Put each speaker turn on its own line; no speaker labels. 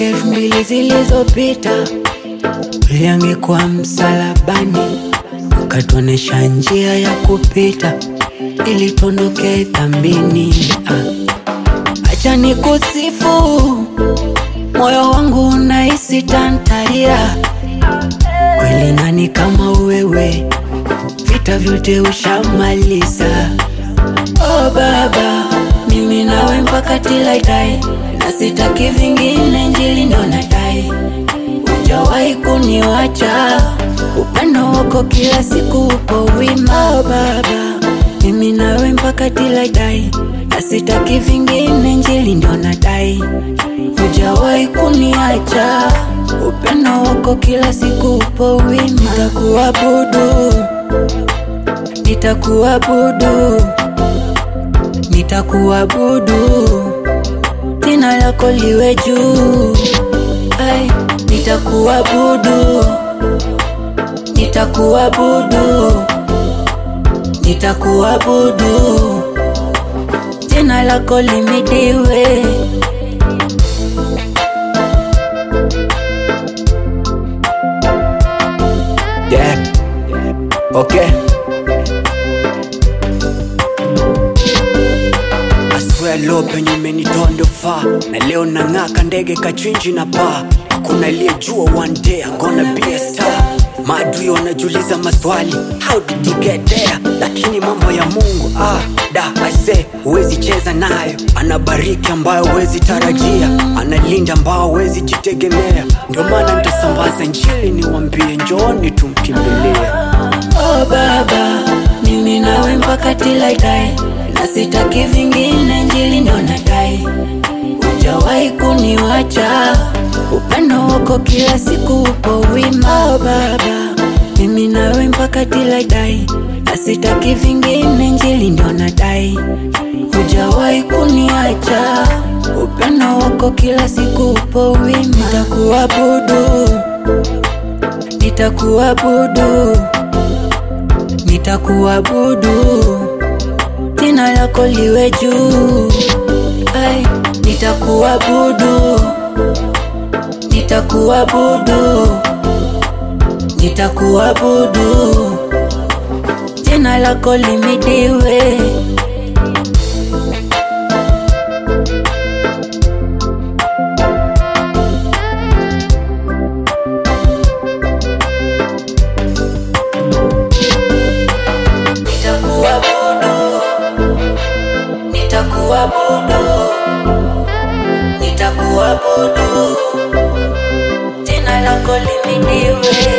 miaka elfu mbili zilizopita uliangikwa msalabani, ukatuonesha njia ya kupita ili tuondoke dhambini. Ah, acha nikusifu, moyo wangu unahisi tantarira. Kweli nani kama wewe, vita vyote ushamaliza. Oh Baba, mimi nawe mpaka tilaidai, na sitaki vingine, Injili ndo nadai. Hujawahi kuniwacha, upendo wako kila siku upo wima. Oh Baba, mimi nawe mpaka tilaidai, na sitaki vingine, Injili ndo nadai. Hujawahi kuniacha, upendo wako kila siku upo wima. Nitakuabudu, nitakuabudu nitakuabudu, jina lako liwe juu. Ai, nitakuabudu, nitakuabudu, nitakuabudu, jina lako limidiwe.
Yeah. Okay. Aswea lo penye umenitoa ndo faa na leo nang'aka ndege kachinji na paa hakuna aliyejua one day I'm gonna be a star maadui wanajiuliza maswali how did you get there lakini mambo ya mungu ah, da aise huwezi cheza nayo anabariki ambayo huwezi tarajia analinda ambao huwezi jitegemea ndio maana nitasambaza njili niwambie njooni tumkimbilie
Oh Baba, mimi nawe mpaka tilaidai, na sitaki vingine, Injili ndo nadai. Hujawahi kuniwacha, upendo wako kila siku upo wima. Oh Baba, mimi nawe mpaka tilaidai, na sitaki vingine, Injili ndo nadai. Hujawahi kuniacha, upendo wako kila siku upo wima. Nitakuabudu, nitakuabudu nitakuabudu, jina lako liwe juu. Ai, nitakuabudu, nitakuabudu, nitakuabudu, jina lako limidiwe. Nitakuabudu, nitakuabudu, nitakuabudu, jina lako limidiwe.